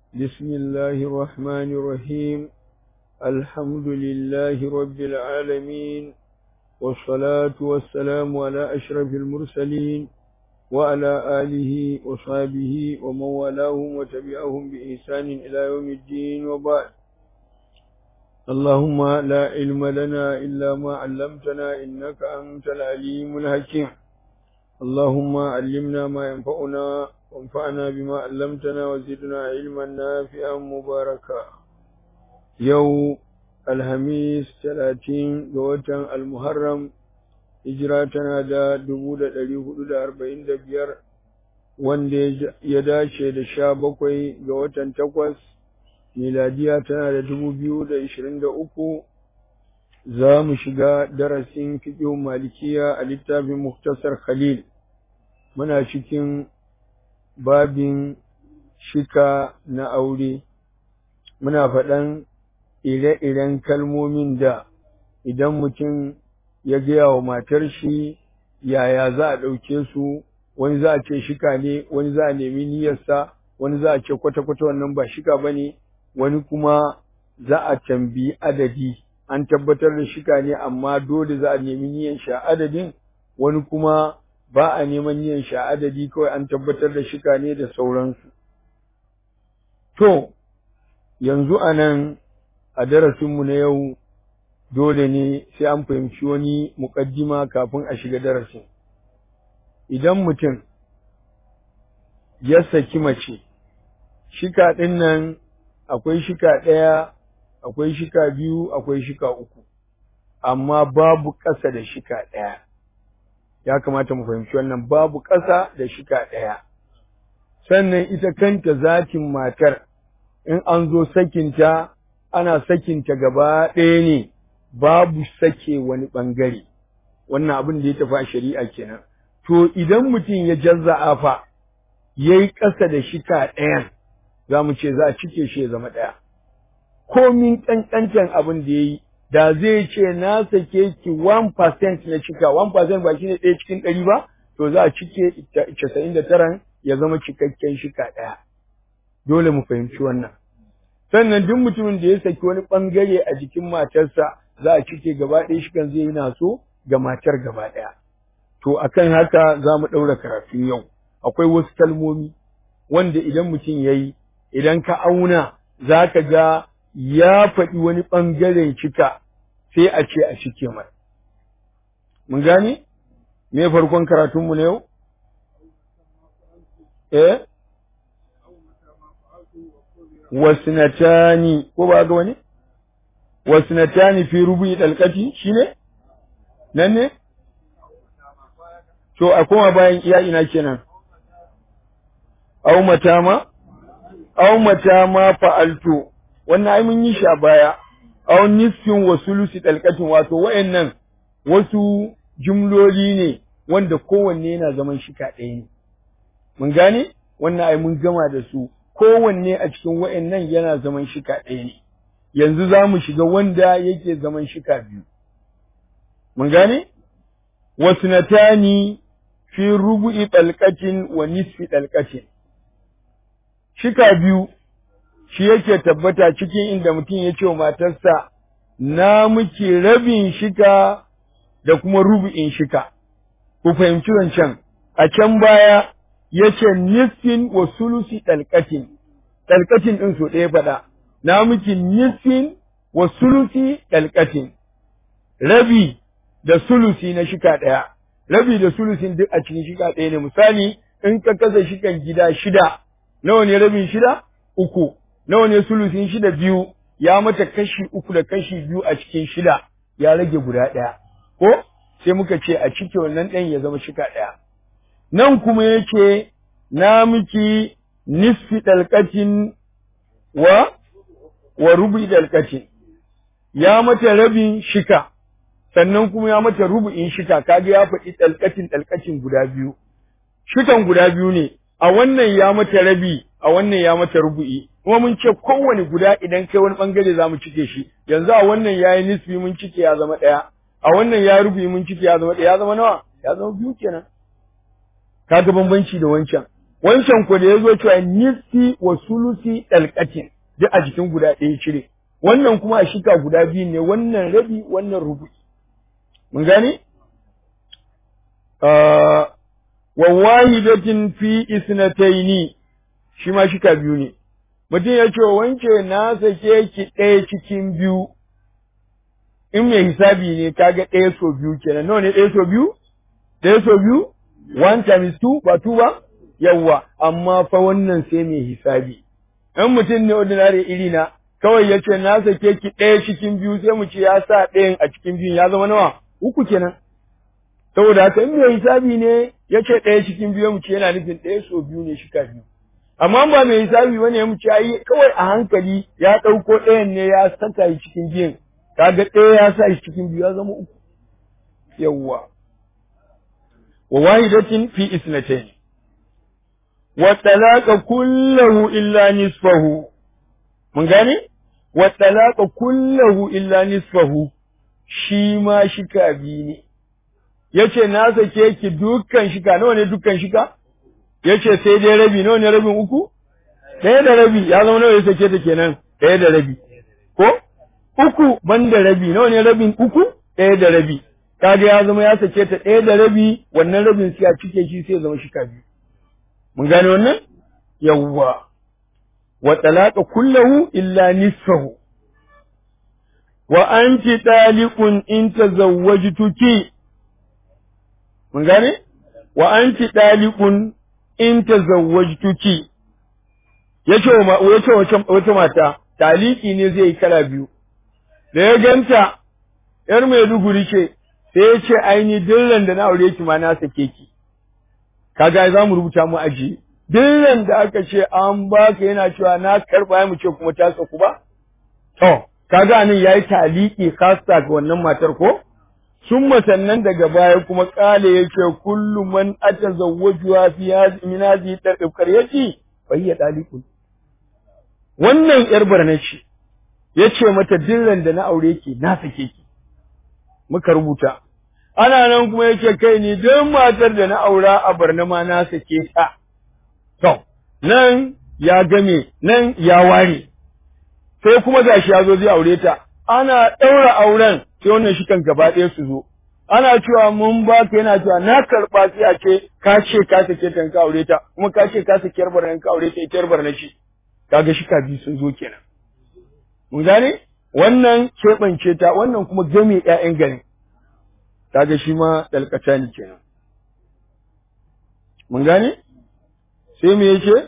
بسم الله الرحمن الرحيم الحمد لله رب العالمين والصلاة والسلام على أشرف المرسلين وعلى آله وصحبه ومن والاهم وتبعهم بإحسان إلى يوم الدين وبعد اللهم لا علم لنا إلا ما علمتنا إنك أنت العليم الحكيم اللهم علمنا ما ينفعنا وانفعنا بما علمتنا وزدنا علما نافعا مباركا يوم الخميس 30 ga watan al-Muharram hijira tana da 1445 wanda ya dace da 17 ga watan 8 miladiya tana da 2023 za mu shiga darasin fiqh malikiya a littafin Muktasar Khalil muna cikin babin shika na aure muna faɗan ire-iren kalmomin da idan mutum ya gaya wa matar shi yaya za a ɗauke su wani za a ce shika ne wani za a nemi niyyarsa wani za a ce kwata-kwata wannan ba shika ba ne wani kuma za a tambayi adadi an tabbatar da shika ne amma dole za a nemi niyyar sha adadin wani kuma ba a neman niyyar sha adadi kawai an tabbatar da shika ne da sauransu to yanzu a nan a darasinmu na yau dole ne sai an fahimci wani muƙaddima kafin a shiga darasin idan mutum ya saki mace shika ɗin nan akwai shika ɗaya akwai shika biyu akwai shika uku amma babu ƙasa da shika ɗaya ya kamata mu fahimci wannan babu ƙasa da shika ɗaya sannan ita kanta zatin matar in an zo sakinta ana sakinta gaba ɗaya ne babu sake wani ɓangare wannan abin da ya tafi a shari'a kenan to idan mutum ya jazza'a fa yayi ƙasa da shika ɗayan za mu ce za a cike shi ya zama ɗaya komin ƙanƙantan abin da ya yi da zai ce na sake ki 1% na cika 1% ba shine ɗaya cikin ɗari ba to za a cike 99 ya zama cikakken shika ɗaya dole mu fahimci wannan sannan duk mutumin da ya saki wani ɓangare a jikin matarsa za a cike gaba ɗaya shi kan zai yi naso ga matar gaba ɗaya. To akan haka za mu ɗaura karatun yau. Akwai wasu kalmomi wanda idan mutum ya yi, idan ka auna za ka ga ya faɗi wani ɓangaren cika sai a ce a cike mai. Mun gane? Me farkon karatunmu na yau? Eh? Wasinatani, ko ba ga wani? wasnatani fi rubu'i dalqati shine nan ne to a koma bayan iya ina kenan aw matama aw matama fa'altu wannan ai mun yi shi a baya aw nisfin wa sulusi dalqatin wato wayannan wasu jumloli ne wanda kowanne yana zaman shika ɗaya ne mun gane wannan ai mun gama da su kowanne a cikin wayannan yana zaman shika ɗaya ne yanzu za mu shiga wanda yake zaman shika biyu. Mun gane? Wasnatani fi rubu'i ɗalƙatin wa nisfi ɗalƙatin. Shika biyu shi yake tabbata cikin inda mutum ya ce wa matarsa, na muke rabin shika da kuma rubu'in shika. Ku fahimci wancan, a can baya ya ce nisfin wa sulusi ɗalƙatin, ɗalƙatin ɗin so ɗaya faɗa. na miki nisfin wa sulusi ɗalƙatin, rabi da sulusi na shika ɗaya, rabi da sulusin duk a cikin shika ɗaya ne, misali in ka kasa shikan gida shida, nawa ne rabin shida? Uku, nawa ne sulusin shida biyu, ya mata kashi uku da kashi biyu a cikin shida, ya rage guda ɗaya, ko? Sai muka ce a cike wannan ɗan ya zama shika ɗaya. Nan kuma yake na miki nisfi ɗalƙatin wa wa rubu'i dalƙatin ya mata rabin shika sannan kuma ya mata rubu'in shika kaga ya faɗi dalƙatin dalƙatin guda biyu shikan guda biyu ne a wannan ya mata rabi a wannan ya mata rubu'i kuma mun ce kowane guda idan kai wani bangare za mu cike shi yanzu a wannan ya yi nisfi mun cike ya zama ɗaya a wannan ya rubu'i mun cike ya zama ɗaya ya zama nawa ya zama biyu kenan kaga bambanci da wancan wancan ku da ya zo cewa nisfi wa sulusi dalqatin duk a jikin guda ɗaya cire wannan kuma a shika guda biyu ne wannan rabi wannan rubu'i mun gane wa wahidatin fi isnataini shi ma shika biyu ne mutum ya ce wance na sake ki ɗaya cikin biyu in mai hisabi ne kaga ɗaya so biyu kenan nawa ne ɗaya so biyu ɗaya so biyu one times two ba two ba yawwa amma fa wannan sai mai hisabi in mutum ne ordinary iri na kawai ya ce na sake ki ɗaya cikin biyu sai mu ce ya sa ɗayan a cikin biyun ya zama nawa uku kenan saboda haka in mai hisabi ne ya ce ɗaya cikin biyu mu ce yana nufin ɗaya so biyu ne shika biyu amma ba mai hisabi ba ne mu ce ai kawai a hankali ya ɗauko ɗayan ne ya saka shi cikin biyun kaga ɗaya ya sa shi cikin biyu ya zama uku yawwa wa wahidatin fi isnatayn wa talaqa kullahu illa nisfahu mun gane wa talaqa kullahu illa nisfahu shi ma shika biyu ne yace na sake ki dukkan shika nawa ne dukkan shika yace sai dai rabi nawa ne rabin uku ɗaya da rabi ya zama nawa ya sake ta kenan ɗaya da rabi ko uku ban da rabi nawa ne rabin uku ɗaya da rabi kaga ya zama ya sake ta ɗaya da rabi wannan rabin sai a cike shi sai ya zama shika biyu mun gane wannan yawwa wa talaqa kullahu illa nisfahu wa anti taliqun in tazawwajtuki mun gane wa anti taliqun in tazawwajtuki yace wa yace wata mata taliki ne zai yi kala biyu da ya ganta yar Maiduguri ce sai ya ce aini dillan da na aure ki ma na sake ki kaga za mu rubuta mu aji dillan da aka ce an baka yana cewa na karba mu ce kuma ta saku ba to kaga nan yayi taliki kasta ga wannan matar ko sun sannan daga baya kuma kale yake kullu man atazawwajuha fi hadhihi min hadhihi tarqab yace bayya dalikun wannan yar barna ce yace mata dillan da na aure ki na sake ki muka rubuta ana nan kuma yake kai ni duk matar da na aura a barna ma na sake ta to nan ya game nan ya ware sai kuma gashi ya zo zai aure ta ana ɗaura auren sai wannan shi kan gaba ɗaya su zo ana cewa mun ba ka yana cewa na karɓa sai a ce ka ce ka sake ta ka aure ta kuma ka ce ka sake yar barna ka aure ta ita yar barna shi kaga shi ka biyu sun zo kenan mun gane wannan keɓance ta wannan kuma game ƴaƴan garin kaga shi ma dalkata ne kenan mun gane sai me yace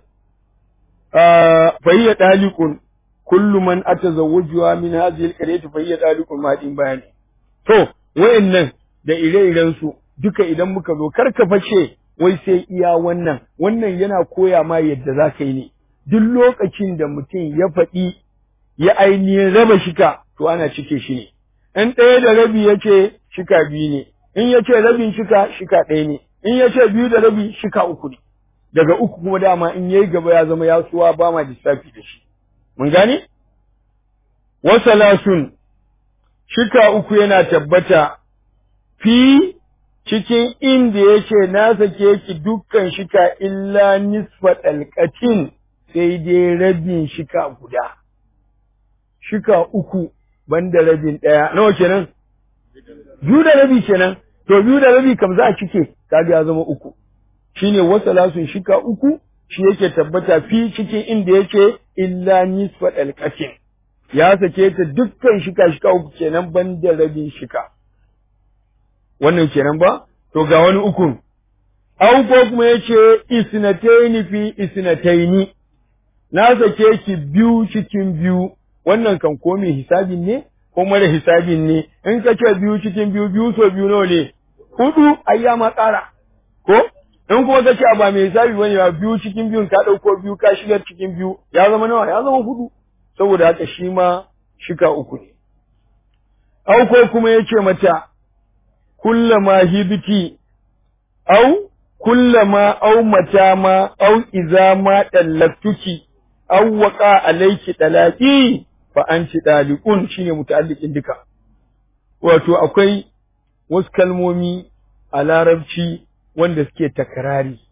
fa hiya daliqun kullu man atazawwajuha min hadhihi alqaryati fa hiya daliqun ma din bayani to wayannan da ire-iren su duka idan muka zo karka face wai sai iya wannan wannan yana koya ma yadda za ka yi ne duk lokacin da mutum ya faɗi ya ainihin raba shika to ana cike shi ne in ɗaya da rabi ya ce shika biyu ne in ya ce rabin shika shika ɗaya ne in ya ce biyu da rabi shika uku ne daga uku kuma dama in yayi gaba ya zama ya suwa ba ma lissafi da shi mun gane wasalasun shika uku yana tabbata fi cikin inda yake na sake ki dukkan shika illa nisfa dalqatin sai dai rabin shika guda shika uku banda rabin ɗaya nawa kenan biyu da rabi kenan to biyu da rabi kam za a cike kaga ya zama uku shine wasalasun shika uku shi yake tabbata fi cikin inda yake illa nisfa dalqatin ya sake ta dukkan shika shika uku kenan banda rabin shika wannan kenan ba to ga wani ukun au ko kuma yace isnataini fi isnataini na sake ki biyu cikin biyu wannan kan ko mai hisabin ne ko mara hisabin ne in ka ce biyu cikin biyu biyu so biyu nawa ne hudu ayya ma tsara ko in kuma ka ce ba mai hisabi bane ba biyu cikin biyun ka dauko biyu ka shigar cikin biyu ya zama nawa ya zama hudu saboda haka shi ma shika uku ne au ko kuma yace mata kullama hibiti au kullama au mata ma au iza ma dallatuki au waqa alayki dalaqi fa anti daliqun shine muta'alliqin duka wato akwai wasu kalmomi a larabci wanda suke takrari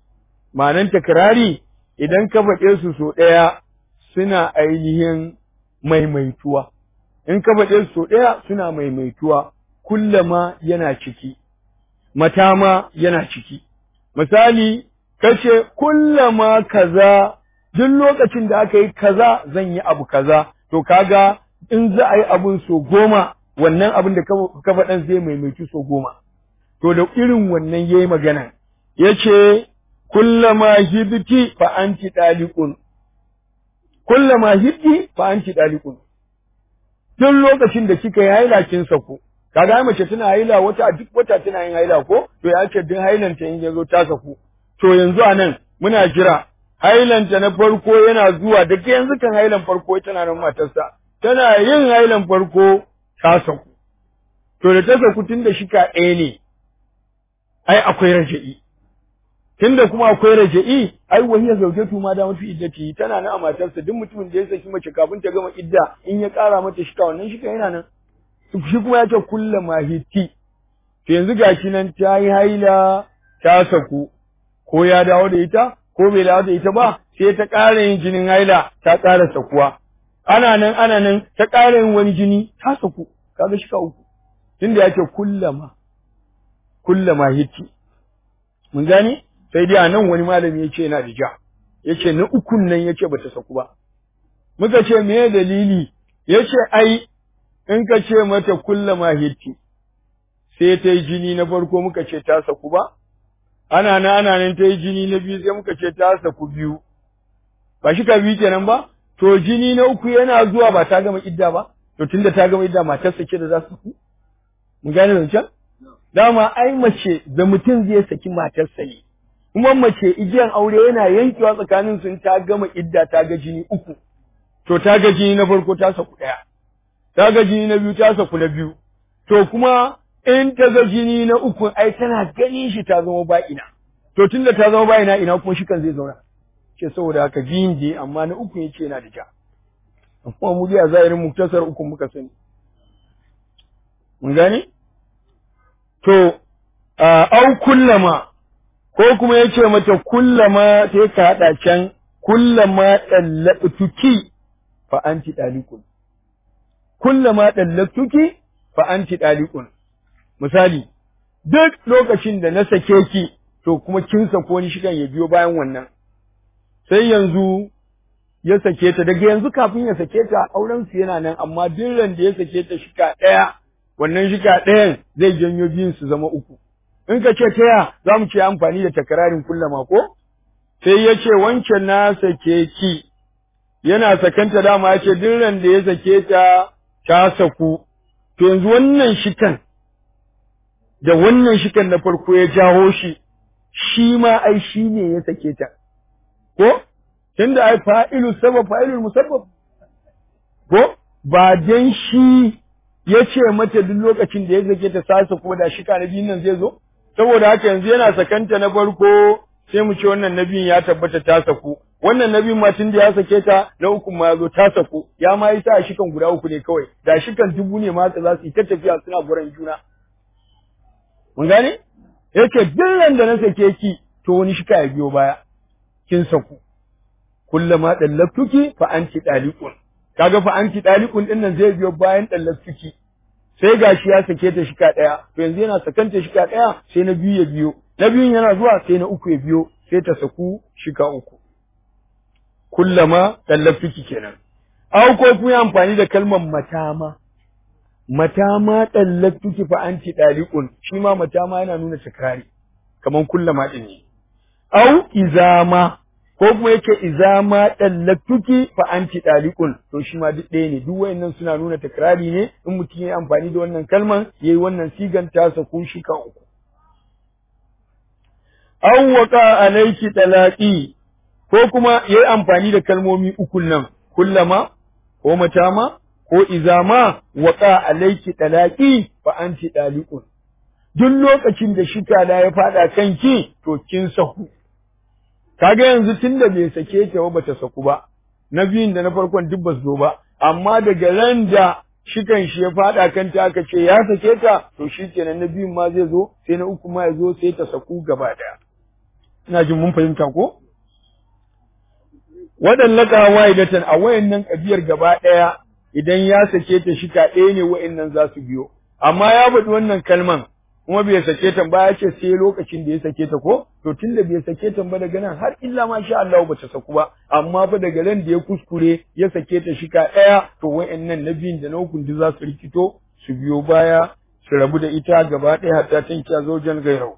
ma'anan takrari idan ka faɗe su so ɗaya suna ainihin maimaituwa in ka faɗe su so ɗaya suna maimaituwa kullama yana ciki mata ma yana ciki misali kace kullama kaza duk lokacin da aka yi kaza zan yi abu kaza to kaga in za a yi abun so goma wannan abin da ka faɗan zai maimaitu so goma to da irin wannan yayi magana yace kullama hibti fa anti daliqun kullama hibti fa anti daliqun duk lokacin da kika yi haila kin saku kaga mace tana haila wata duk wata tana yin haila ko to ya ce duk hailanta in yazo ta saku to yanzu anan muna jira hailanta na farko yana zuwa da ke yanzu kan hailan farko tana nan matarsa tana yin hailan farko ta saku to da ta saku tun da shika ɗaya ne ai akwai raja'i tunda kuma akwai raja'i ai wahiya zaujatu ma da mafi iddati tana nan a matarsa duk mutumin da ya saki mace kafin ta gama idda in ya ƙara mata shika wannan shika yana nan shi kuma ya ce kulla mahiti to yanzu gashi nan ta yi haila ta saku ko ya dawo da ita ko bai dawo da ita ba sai ta ƙara yin jinin haila ta ƙara sakuwa ana nan ana nan ta ƙara yin wani jini ta saku kaga shika uku tunda ya ce kullama kullama hiti mun gane sai dai a nan wani malami ya ce yana da ja ya ce na ukun nan ya ce ba ta saku ba muka ce me dalili ya ce ai in ka ce mata kullama hiti sai ta yi jini na farko muka ce ta saku ba ana nan ana nan ta yi jini na biyu sai muka ce ta saku biyu ba shi ka biyu kenan ba to jini na uku yana zuwa ba ta gama idda ba to tunda ta gama idda matarsa ce da za su saku mun gane zancen dama ai mace da mutum zai saki matarsa ne kuma mace igiyan aure yana yankewa tsakanin sun ta gama idda ta ga jini uku to ta ga jini na farko ta saku ɗaya ta ga jini na biyu ta saku na biyu to kuma in ta ga jini na uku ai tana ganin shi ta zama ba'ina to tunda ta zama ba'ina ina kuma shi kan zai zauna ce saboda haka biyun je amma na uku yace yana da ja amma mu a zahirin muktasar uku muka sani mun gane to au kullama ko kuma yace mata kullama sai ka hada can kullama dallatuki fa anti dalikun kullama dallatuki fa anti dalikun misali duk lokacin da na sake ki to kuma kin sako ni shigan ya biyo bayan wannan sai yanzu ya sake ta daga yanzu kafin ya sake ta auren su yana nan amma duk ran da ya sake ta shika daya wannan shika ɗayan zai janyo biyun su zama uku in ka ce taya za mu ce amfani da takararin kullama ko sai ya ce wancan na sake ki yana sakanta dama ya ce duk ran da ya sake ta ta saku to yanzu wannan shikan da wannan shikan na farko ya jawo shi shi ma ai shi ne ya sake ta ko tunda ai fa'ilu sabab fa'ilul musabbab ko ba dan shi ya ce mata duk lokacin da ya sake ta sasa ko da shika na biyun nan zai zo saboda haka yanzu yana sakanta na farko sai mu ce wannan nabiyin ya tabbata ta saku wannan nabiyin ma tun da ya sake ta na uku ma ya zo ta saku ya ma yi sa shikan guda uku ne kawai da shikan dubu ne ma za su yi ta tafiya suna guran juna mun gane yace duk da na sake ki to wani shika ya biyo baya kin saku kullama dallaftuki fa anti daliqun kaga fa anti daliqun din nan zai biyo bayan dallaftuki sai gashi ya sake ta shika daya to yanzu yana sakanta shika daya sai na biyu ya biyo na biyun yana zuwa sai na uku ya biyo sai ta saku shika uku kullama dallaftuki kenan aw ko kuma amfani da kalmar matama matama dallaftuki fa anti daliqun shi ma matama yana nuna takrari kaman kullama din ne aw izama ko kuma yake izama dallatuki fa anti daliqun to shi ma duk ɗaya ne duk wayannan suna nuna takrari ne in mutum yayi amfani da wannan kalman yayi wannan sigan ta saku shi kan uku aw waqa alayki talaqi ko kuma yayi amfani da kalmomi ukun nan kullama ko matama ko izama waqa alayki talaqi fa anti daliqun duk lokacin da shika da ya fada kanki to kin saku kaga yanzu tunda bai sake ta ba bata saku ba na biyun da na farkon duk ba zo ba amma daga ran da shikan shi ya fada kanta aka ce ya sake ta to shikenan na biyun ma zai zo sai na uku ma ya zo sai ta saku gaba daya ina jin mun fahimta ko waɗallaka wahidatan a wayannan kabiyar gaba ɗaya idan ya sake ta shika ɗaya ne wayannan za su biyo amma ya faɗi wannan kalman kuma bai sake ta ba ya ce sai lokacin da ya sake ta ko to tunda bai sake ta ba daga nan har illa ma sha Allah ba ta saku ba amma fa daga nan da ya kuskure ya sake ta shika ɗaya to wayannan na biyun da na hukun duk za su rikito su biyo baya su rabu da ita gaba ɗaya hatta tankiya zojan gairau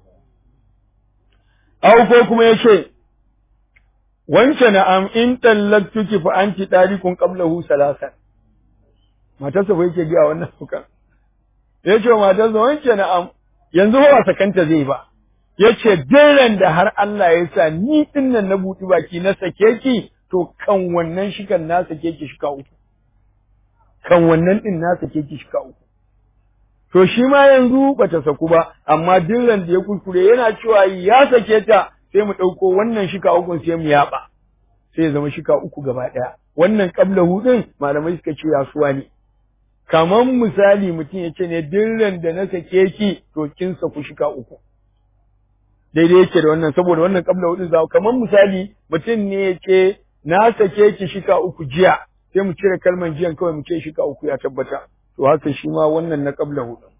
aw ko kuma yace wance na'am in tallaktuki fa anti darikun qablahu salasan matarsa bai yake ga wannan fuka yace matarsa wance na'am yanzu ba sakanta zai ba yace diran da har Allah ya sa ni dinnan na buɗi baki na sake ki to kan wannan shikan na sake ki shika uku kan wannan din na sake ki shika uku to shi ma yanzu bata saku ba amma diran da ya kuskure yana cewa ya sake ta sai mu ɗauko wannan shika ukun sai mu yaɓa sai ya zama shika uku gaba ɗaya wannan ƙabla hudun malamai suka ce yasuwa ne kaman misali mutum ya ce ne dirran da na sake ki to kin saku shika uku daidai yake da wannan saboda wannan ƙabla hudun za kaman misali mutum ne ya ce na sake ki shika uku jiya sai mu cire kalman jiyan kawai mu ce shika uku ya tabbata to haka shi ma wannan na ƙabla hudun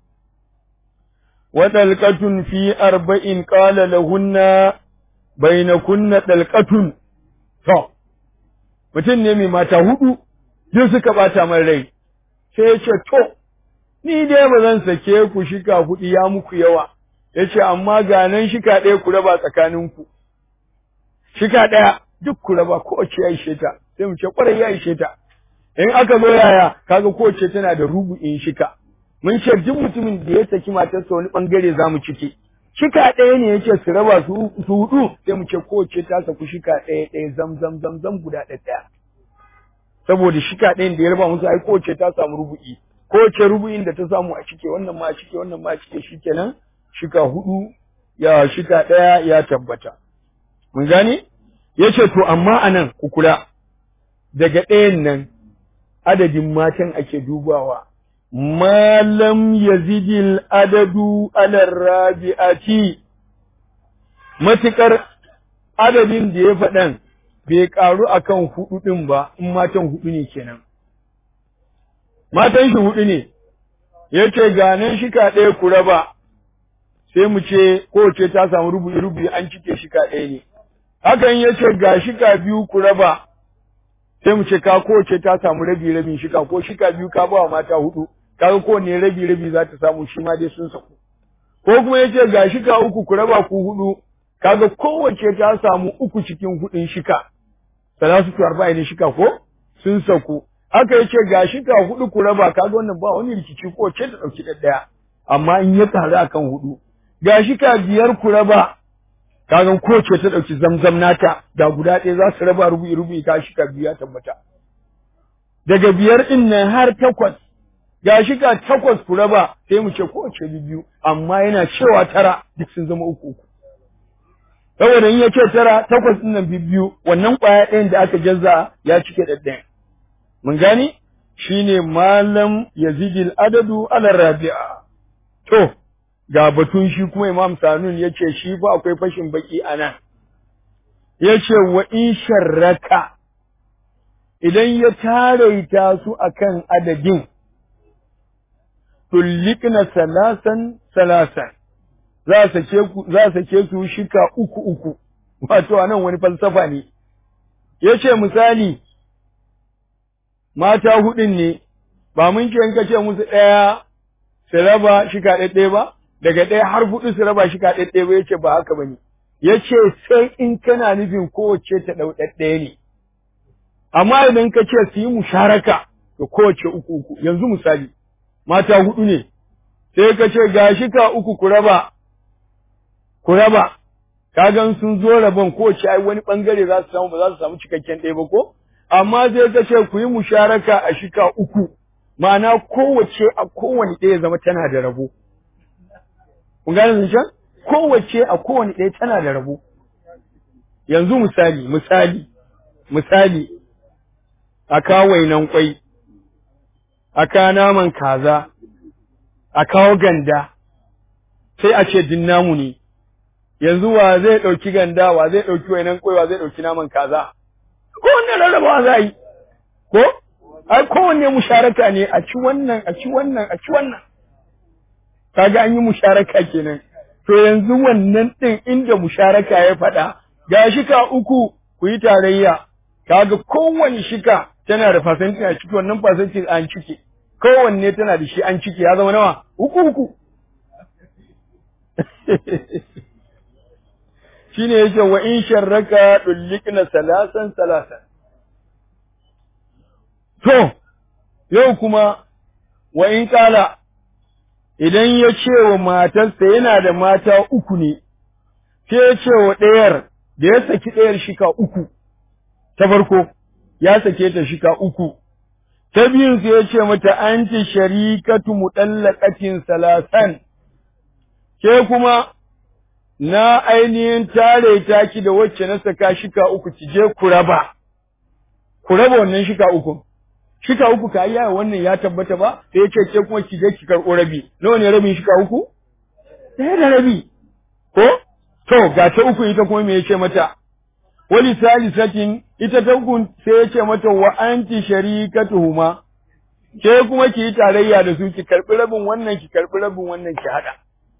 وطلقة في أربع قال لهن بينكن طلقة to mutum ne mai mata hudu duk suka bata man rai sai ya ce to ni dai ba zan sake ku shika hudu ya muku yawa ya ce amma ga nan shika ɗaya ku raba tsakaninku shika ɗaya duk ku raba kowace ya ishe ta sai mu ce kwarai ya ishe ta in aka zo yaya kaga kowace tana da rubu'in shika mun ce duk mutumin da ya saki matarsa wani bangare za mu ciki shika ɗaya ne yace su raba su su hudu sai mu ce kowace ta saku shika ɗaya ɗaya zam zam zam zam guda ɗaya saboda shika ɗayan da ya raba musu ai kowace ta samu rubu'i kowace rubu'in da ta samu a cike wannan ma a cike wannan ma a cike shikenan shika hudu ya shika ɗaya ya tabbata mun gane yace to amma anan ku kula daga ɗayan nan adadin matan ake dubawa ma lam yazidil adadu ala rabi'ati matukar adadin da ya faɗan bai ƙaru akan hudu ɗin ba in matan hudu ne kenan matan shi hudu ne yace ganan shika ɗaya ku raba sai mu ce kowace ta samu rubu'i rubu'i an cike shika ɗaya ne hakan yace ga shika biyu ku raba sai mu ce ka kowace ta samu rabi rabin shika ko shika biyu ka ba wa mata hudu kaga kowanne rabi rabi za ta samu shi ma dai sun saku ko kuma yace ga shika uku ku raba ku hudu kaga kowace ta samu uku cikin hudun shika salatu arba'in shika ko sun saku aka yace ga shika hudu ku raba kaga wannan ba wani rikici ko ce ta dauki ɗaya amma in ya taru akan hudu ga shika biyar ku raba kagan kowace ta ɗauki zamzam nata da guda ɗaya za su raba rubu'i rubu'i ka shika biyu ya tabbata daga biyar ɗin nan har takwas ga shika takwas ku raba sai mu ce kowace biyu amma yana cewa tara duk sun zama uku uku saboda in ya ce tara takwas ɗin nan biyu wannan ƙwaya ɗayan da aka jazza ya cike ɗaɗɗayan mun gani shine malam yazidil adadu ala rabi'a to ga batun shi kuma Imam Sanun ya ce shi fa akwai fashin baki a nan. Ya ce wa in sharraka idan ya taraita su akan adadin tullikna salasan salasan za sake ku za sake su shika uku uku wato anan wani falsafa ne yace misali mata hudun ne ba mun ce in ka ce musu ɗaya su raba shika ɗaya ba daga ɗaya har hudu su raba shi ka ɗaɗɗaya ba yace ba haka bane yace sai in kana nufin kowace ta ɗau ɗaɗɗaya ne amma idan ka ce su yi musharaka to kowace uku uku yanzu misali mata hudu ne sai ka ce ga shi ka uku ku raba ku raba kagan sun zo rabon kowace ai wani bangare za su samu ba za su samu cikakken ɗaya ba ko amma sai ka ce ku yi musharaka a shika uku ma'ana kowace a kowane ɗaya zama tana da rabo Kun gane zancen? Kowace a kowane ɗaya tana da rabo. Yanzu misali, misali, misali, a kawo wainan kwai, a kawo naman kaza, a kawo ganda, sai a ce din namu ne. yanzu wa zai ɗauki ganda wa zai ɗauki wainan ƙwai wa zai ɗauki naman kaza kowanne rarrabawa za yi ko ai kowanne musharaka ne a ci wannan a ci wannan a ci wannan kaga an yi musharaka kenan to yanzu wannan ɗin inda musharaka ya faɗa ga shika uku ku yi tarayya kaga kowanne shika tana da fasantin a ciki wannan fasantin an ciki kowanne tana da shi an ciki ya zama nawa uku uku shine yake wa in sharraka dullikna salasan salasan to yau kuma wa in kala idan ya ce wa matarsa yana da mata uku ne sai ya ce wa ɗayar da ya saki ɗayar shika uku ta farko ya sake ta shika uku ta biyun sai ya ce mata anti sharikatu mutallaqatin salasan ke kuma na ainihin tare ta ki da wacce na saka shika uku ki je ku raba ku raba wannan shika uku shika uku ka yi wannan ya tabbata ba sai yace ke kuma ki je ki karɓo rabi nawa ne rabin shika uku ɗaya da rabi ko to ga ta uku ita kuma me yace mata wali salisatin ita ta uku sai yace mata wa anti sharikatuhuma ke kuma ki yi tarayya da su ki karɓi rabin wannan ki karɓi rabin wannan ki haɗa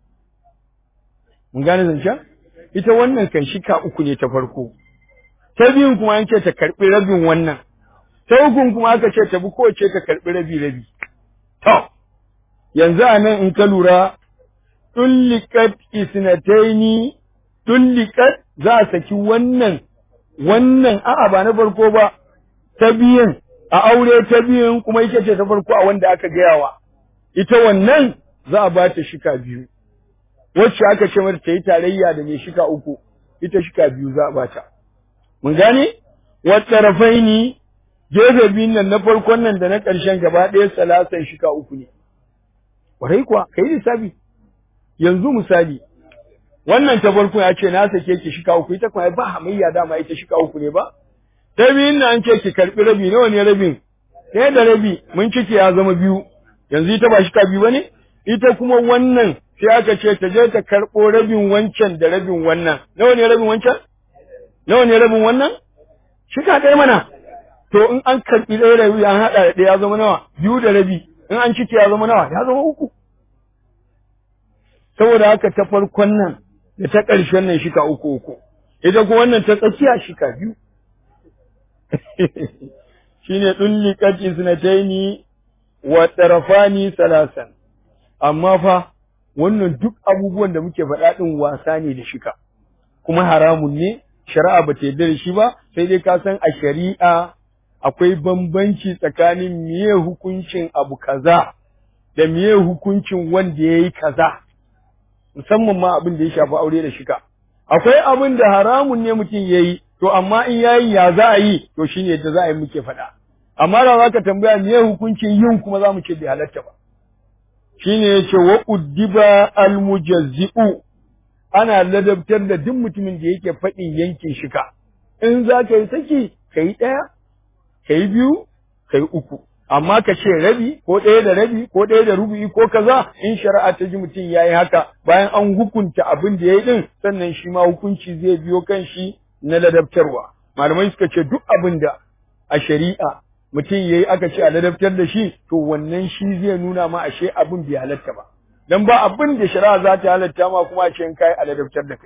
mun gane zancen ita wannan kan shika uku ne ta farko ta biyun kuma an ce ta karɓi rabin wannan ta ukun kuma aka ce ta bi kowace ta karɓi rabi rabi to yanzu a nan in ka lura tullikat isnataini tullikat za a saki wannan wannan a'a ba na farko ba ta biyun a aure ta biyun kuma ita ce ta farko a wanda aka gayawa ita wannan za a ba ta shika biyu wacce aka ce mata ta yi tarayya da mai shika uku ita shika biyu za a bata mun gane wata rafaini gefe biyun nan na farkon nan da na ƙarshen gaba ɗaya salasan shika uku ne warai kuwa kai lissafi yanzu misali wannan ta farko ya ce na sake ki shika uku ita kuma ba hamayya dama ita shika uku ne ba ta biyun nan an ce ki karɓi rabi nawa ne rabin ɗaya da rabi mun ciki ya zama biyu yanzu ita ba shika biyu ba ne ita kuma wannan sai aka ce ta je ta karɓo rabin wancan da rabin wannan nawa ne rabin wancan nawa ne rabin wannan shika ɗaya mana to in an karɓi ɗaya rabi an haɗa da ɗaya ya zama nawa biyu da rabi in an cike ya zama nawa ya zama uku saboda haka ta farkon nan da ta ƙarshen nan shika uku uku ita kuma wannan ta tsakiya shika biyu shine dulliqat isnataini wa tarafani salasan amma fa wannan duk abubuwan da muke faɗa ɗin wasa ne da shika kuma haramun ne shari'a ba ta yarda da shi ba sai dai ka san a shari'a akwai bambanci tsakanin miye hukuncin abu kaza da miye hukuncin wanda ya yi kaza musamman ma abin da ya shafi aure da shika akwai abin da haramun ne mutum ya yi to amma in ya yi ya za a yi to shine yadda za a yi muke faɗa amma da za ka tambaya miye hukuncin yin kuma za mu ce bai halatta ba shine yace wa uddiba almujazzi'u ana ladabtar da duk mutumin da yake faɗin yankin shika in za ka yi saki ka yi ɗaya ka yi biyu ka yi uku amma ka ce rabi ko ɗaya da rabi ko ɗaya da rubu'i ko kaza in shari'a ta ji mutum ya yi haka bayan an hukunta abin da ya yi ɗin sannan shi ma hukunci zai biyo kan shi na ladabtarwa malamai suka ce duk abin da a shari'a mutum ya yi aka ce a ladabtar da shi to wannan shi zai nuna ma ashe abin bai halatta ba dan ba abin da shari'a za ta halatta ma kuma ashe in kai a ladabtar da kai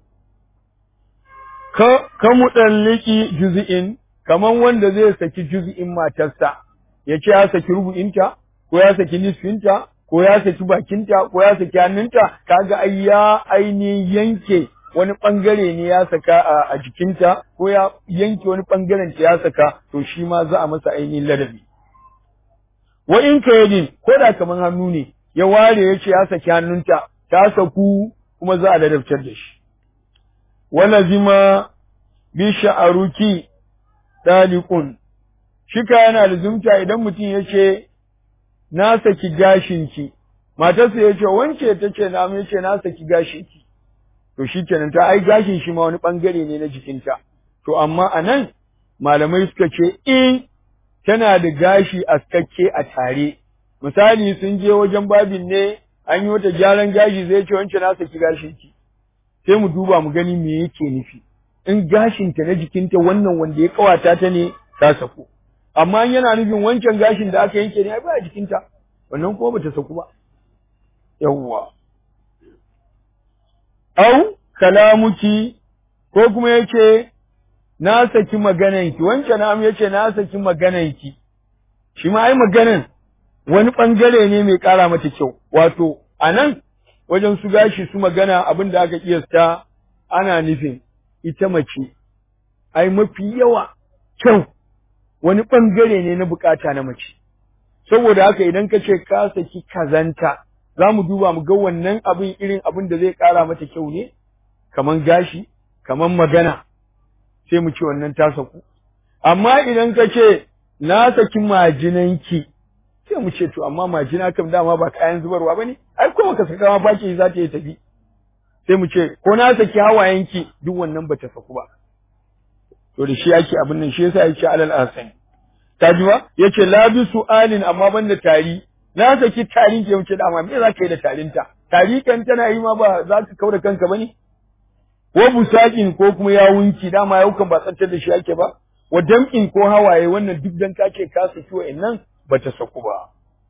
ka ka mudalliki juz'in kaman wanda zai saki juz'in matarsa ya ce ya saki rubu'inta ko ya saki nisfinta ko ya saki bakinta ko ya saki hannunta kaga ai ya ainihin yanke wani bangare ne ya saka a jikinta ko ya yanke wani bangaren ta ya saka to shi ma za a masa ainihin ladabi wa in ka yadin ko da kaman hannu ne ya ware ya ce ya saki hannunta ta saku kuma za a ladabtar da shi wala zima bi sha'aruki daliqun shika yana da zumta idan mutum ya ce na saki gashinki matarsa ya ce wance ta ce na mai ce na saki gashinki to shi kenan ta ai gashin shi ma wani bangare ne na jikinta to amma a nan malamai suka ce in tana da gashi askakke a tare misali sun je wajen babin ne an yi wata gyaran gashi zai ce wance na saki gashinki sai mu duba mu gani me yake nufi in gashinta na jikinta wannan wanda ya kawata ta ne ta saku amma yana nufin wancan gashin da aka yanke ne ai ba jikinta wannan kuma bata saku ba yawwa au kalamuki ko kuma yace na saki magananki wancan nam yace na saki magananki shi ma ai maganan wani bangare ne mai kara mata kyau wato anan wajen su gashi su magana abin da aka kiyasta ana nufin ita mace ai mafi yawa kyau wani ɓangare ne na bukata na mace saboda haka idan ka ce ka saki kazanta za mu duba mu ga wannan abin irin abin da zai ƙara mata kyau ne kaman gashi kaman magana sai mu ce wannan ta saku amma idan ka ce na saki majinanki sai mu ce to amma majina kam dama ba kayan zubarwa bane ai kuma ka saka ma baki za ta yi tafi sai mu ce ko na saki hawayenki duk wannan bata saku ba to da shi ake abin nan shi yasa yake alal asani ta ji ba yace la bi su'alin amma banda tari na saki tarin ke wuce dama me za ka yi da tarinta tari kan tana yi ma ba za ka kaura kanka bane ko busakin ko kuma yawunki dama yaukan ba tsantar da shi ake ba wa dam'in ko hawaye wannan duk dan ka ce ka saki wa'annan bata saku ba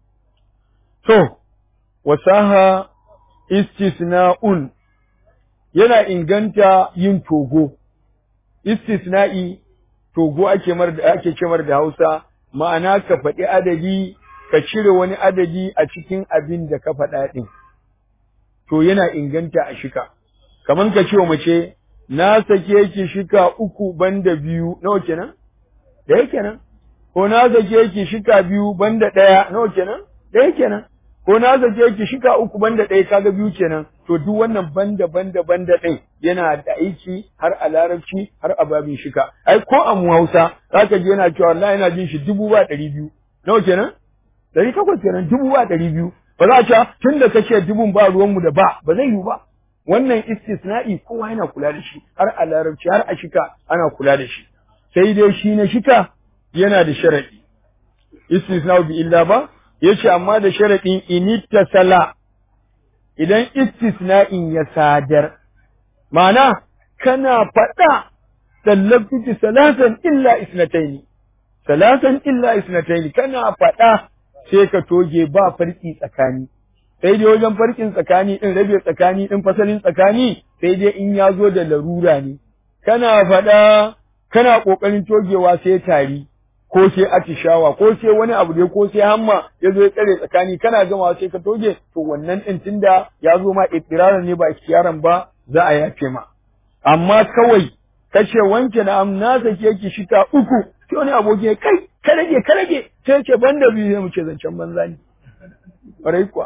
to wasaha istisna'un yana inganta yin togo istisna'i togo ake mar da ake cemar da Hausa ma'ana ka faɗi adadi ka cire wani adadi a cikin abin da ka faɗa ɗin to yana inganta a shika kaman ka ce wa mace na sake ki shika uku banda biyu nawa kenan ɗaya kenan ko na sake ki shika biyu banda ɗaya nawa kenan ɗaya kenan ko na sake ki shika uku banda ɗaya kaga biyu kenan to duk wannan banda banda banda ɗin yana da aiki har a larabci har a babin shika ai ko a mu Hausa zaka ji yana cewa wallahi yana jin shi dubu ba ɗari biyu nawa kenan ɗari takwas kenan dubu ba ɗari biyu ba za a ce tun da kace dubun ba ruwanmu da ba ba zai yiwu ba wannan istisna'i kowa yana kula da shi har a larabci har a shika ana kula da shi sai dai shi na shika yana da sharadi istisna'u bi illa ba yace amma da sharadin inittasala idan istisna'in ya sadar ma'ana kana faɗa sallabtuki salasan illa isnataini salasan illa isnataini kana faɗa sai ka toge ba farki tsakani sai dai wajen farkin tsakani din rabe tsakani din fasalin tsakani sai dai in ya zo da larura ne kana faɗa kana ƙoƙarin togewa sai tari ko sai atishawa ko sai wani abu dai ko sai hamma ya zo ya tsare tsakani kana gama sai ka toge to wannan din tunda ya zo ma ittiraran ne ba ikhtiyaran ba za a yafe ma amma kawai kace wanke na am na sake ki shika uku sai wani aboki ya kai ka rage ka rage sai ce banda biyu sai mu ce zancen banza ne ƙwarai kuwa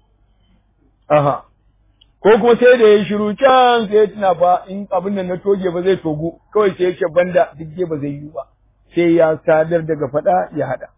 aha ko kuma sai da ya shiru can sai ya tuna fa in abin nan na toge ba zai togu kawai sai ya ce banda duk ba zai yi ba sai ya sadar daga faɗa ya haɗa.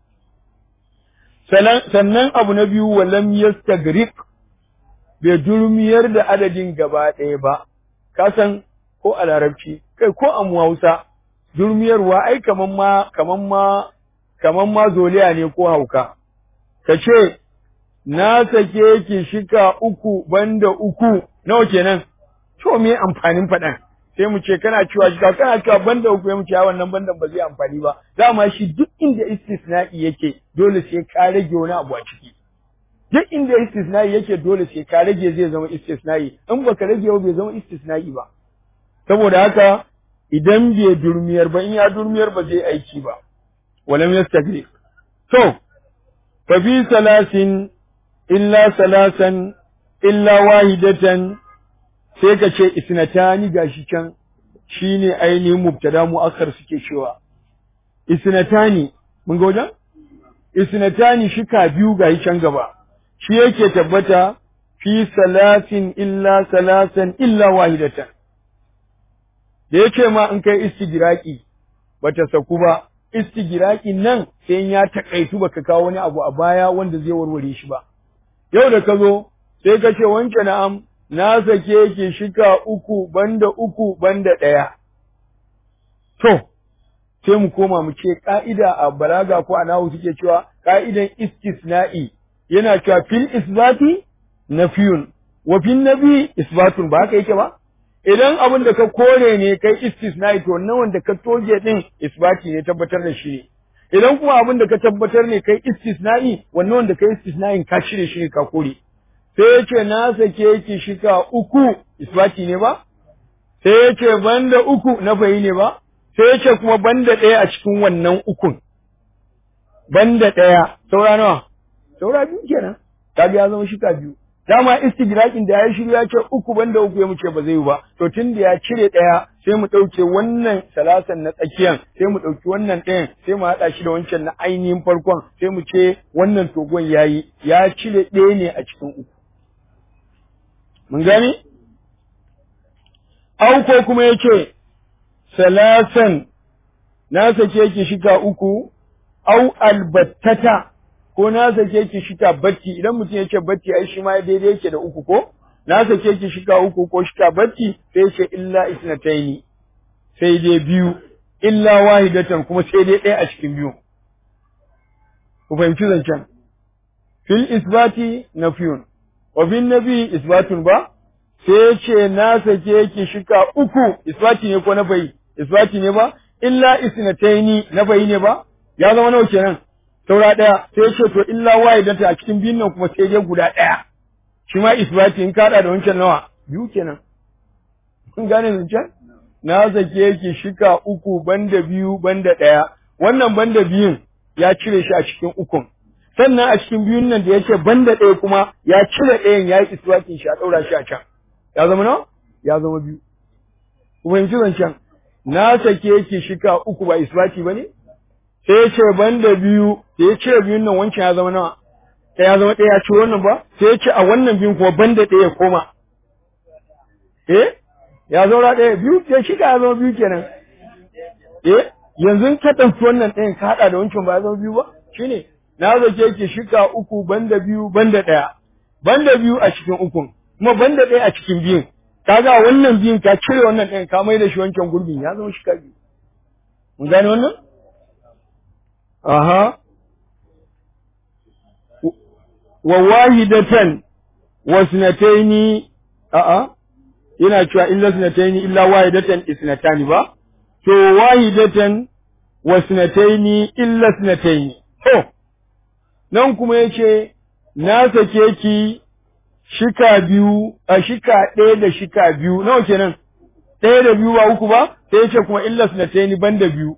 Sannan abu na biyu walam yastagriq bai durmiyar da adadin gaba ɗaya ba, ka san ko a larabci, kai ko a Hausa, durmiyarwa ai kaman ma kaman ma kaman ma zoliya ne ko hauka. Ka ce, na sake ki shika uku banda uku, nawa kenan, to me amfanin faɗan? sai mu ce kana cewa shi kana cewa banda uku mu ce a wannan bandan ba zai amfani ba dama shi duk inda istisna'i yake dole sai ka rage wani abu a ciki duk inda istisna'i yake dole sai ka rage zai zama istisna'i in baka rage ba bai zama istisna'i ba saboda haka idan bai durmiyar ba in ya durmiyar ba zai aiki ba walam yastagri to fa bi salasin illa salasan illa wahidatan sai ka ce isnatani gashi can shine ainihin mubtada mu'akkar suke cewa isnatani mun ga wajen isnatani shika biyu gashi can gaba shi yake tabbata fi salasin illa salasan illa wahidatan da yake ma in kai istigiraki bata saku ba istigiraki nan sai ya takaitu baka kawo wani abu a baya wanda zai warware shi ba yau da ka zo sai ka ce wanke na'am na sake ki shika uku banda uku banda ɗaya. To, sai mu koma mu ce ƙa'ida a balaga ko a nahu suke cewa ƙa'idan istisna'i yana cewa fil isbati na fiyun, wa fil nabi isbatun ba haka yake ba? idan abin da ka kore ne kai istisna'i to wannan wanda ka toge din isbati ne tabbatar da shi ne idan kuma abin da ka tabbatar ne kai istisna'i wannan wanda kai istisna'in ka cire shi ne ka kore sai ya ce na sake ki shika uku isbati ne ba sai ya ce banda uku na fayi ne ba sai ya ce kuma banda ɗaya a cikin wannan ukun banda ɗaya saura nawa saura biyu kenan ta ya zama shika biyu dama istigraqin da ya shiru ya ce uku banda uku ya mu ce ba zai yi ba to tun da ya cire ɗaya sai mu ɗauke wannan salasan na tsakiyan sai mu ɗauki wannan ɗayan sai mu haɗa shi da wancan na ainihin farkon sai mu ce wannan togon ya yi ya cire ɗaya ne a cikin uku mun gani au ko kuma ya ce salasan na sake ki shika uku au albattata ko na sake ki shika batti idan mutum ya ce batti ai shi ma daidai yake da uku ko na sake ki shika uku ko shika batti sai ya ce illa isnataini sai dai biyu illa wahidatan kuma sai dai ɗaya a cikin biyu ku fahimci zancen fil isbati nafiyun wa bin nabi isbatun ba sai ce na sake ki shika uku isbati ne ko na bai isbati ne ba illa isnataini na bai ne ba ya zama nawa kenan saura ɗaya sai ce to illa wahidata a cikin biyun nan kuma sai dai guda ɗaya shi ma isbati in kaɗa da wancan nawa biyu kenan kun gane zancen na sake ki shika uku banda biyu banda ɗaya wannan banda biyun ya cire shi a cikin ukun sannan a cikin biyun nan da yake banda ɗaya kuma ya cire ɗayan ya yi isbatin shi a ɗaura shi a can ya zama nawa ya zama biyu ku fahimci zancen na sake ki shika uku ba isbati ba ne sai ya ce banda biyu da ya cire biyun nan wancan ya zama nawa ɗaya ya zama ɗaya ya ci wannan ba sai ya ce a wannan biyun kuma banda ɗaya ya koma eh ya zaura ɗaya biyu ya shiga ya zama biyu kenan eh yanzu ka ɗauki wannan ɗayan ka haɗa da wancan ba ya zama biyu ba shine na zake ki shika uku banda biyu banda ɗaya banda biyu a cikin ukun kuma banda ɗaya a cikin biyun kaga wannan biyun ka cire wannan ɗayan ka mai da shi wancan gurbin ya zama shika biyu mun gane wannan aha wa wahidatan wa sunataini a'a yana cewa illa sunataini illa wahidatan isnatani ba to wahidatan wa sunataini illa sunataini to nan kuma yace na sake ki shika biyu a shika ɗaya da shika biyu nawa kenan ɗaya da biyu ba uku ba sai yace kuma illa sunataini banda biyu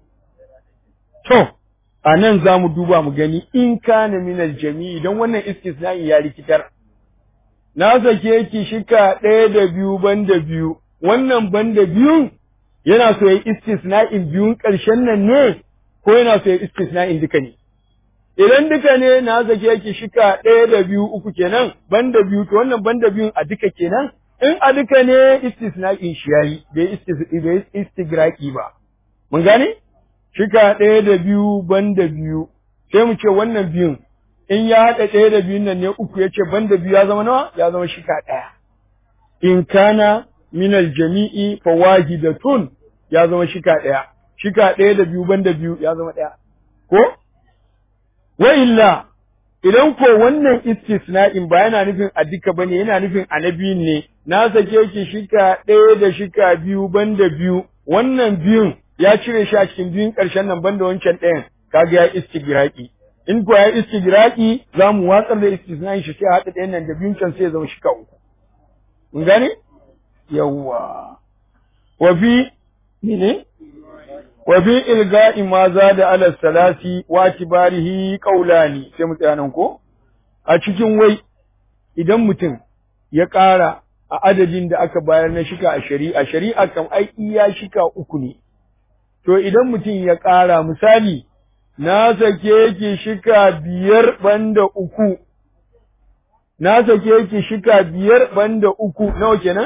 to a nan za mu duba mu gani in kana minal jami'i don wannan istisna'i ya rikitar na sake ki shika ɗaya da biyu banda biyu wannan banda biyun yana so ya istisna'in biyun ƙarshen nan ne ko yana so ya istisna'in duka ne idan duka ne na sake ki shika ɗaya da biyu uku kenan banda biyu to wannan banda biyun a duka kenan in a duka ne istisna'in shi yayi bai istigraki ba mun gane shika ɗaya da biyu banda biyu sai mu ce wannan biyun in ya haɗa ɗaya da biyun nan ne uku ya ce banda biyu ya zama nawa ya zama shika ɗaya in kana minal jami'i fa wahidatun ya zama shika ɗaya shika ɗaya da biyu banda biyu ya zama ɗaya ko wa illa idan ko wannan istisna'in ba yana nufin a duka bane yana nufin a na biyun ne na sake ki shika ɗaya da shika biyu banda biyu wannan biyun ya cire shi a cikin biyun ƙarshen nan banda wancan ɗayan kaga ya istigraki in ko ya istigraki za mu watsar da istisna'in shi sai a haɗa ɗayan nan da biyun can sai ya zama shika uku mun gane yawwa wa fi ne wa fi ilga'i ma za da ala salasi wa kibarihi qaulani sai mu tsaya nan ko a cikin wai idan mutum ya ƙara a adadin da aka bayar na shika a shari'a shari'a kam ai iya shika uku ne to idan mutum ya ƙara misali na sake ki shika biyar banda uku na sake ki shika biyar banda uku nawa kenan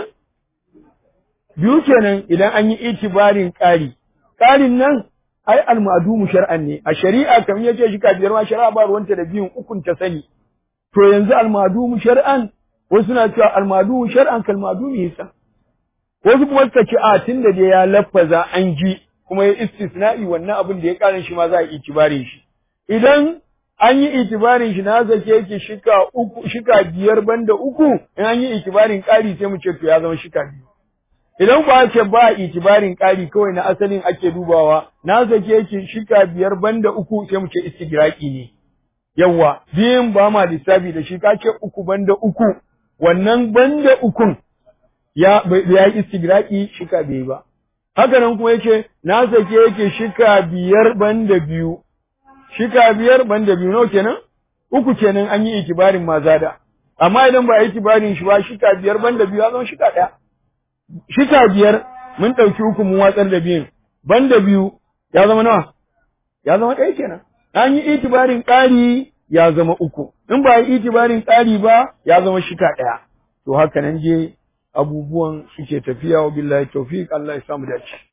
biyu kenan idan an yi itibarin ƙari ƙarin nan ai almadumu shar'an ne a shari'a kamar yace shika biyar ma shari'a ba ruwanta da biyun ukun ta sani to yanzu almadumu shar'an wasu na cewa almadumu shar'an kalmadumu yasa wasu kuma suka ce a tunda da ya lafaza an ji kuma ya istisna'i wannan abin da ya ƙarin shi ma za a yi itibarin shi idan an yi itibarin shi na zake ki shika uku shika biyar banda uku in an yi itibarin ƙari sai mu ce to ya zama shika biyu idan ba ce ba itibarin ƙari kawai na asalin ake dubawa na sake ki shika biyar banda uku sai mu ce istigraki ne yawa biyun ba ma lissafi da shi ka ce uku banda uku wannan banda ukun ya ya yi istigraki shika bai ba haka nan kuma yake na sake yake shika biyar banda biyu shika biyar banda biyu nawa kenan uku kenan an yi itibarin mazada amma idan ba a yi itibarin shi ba shika biyar banda biyu ya zama shika ɗaya shika biyar mun ɗauki uku mun watsar da biyun banda biyu ya zama nawa ya zama ɗaya kenan an yi itibarin ƙari ya zama uku in ba yi itibarin ƙari ba ya zama shika ɗaya to haka nan je abubuwan suke tafiya wa billahi tawfiq Allah ya samu dace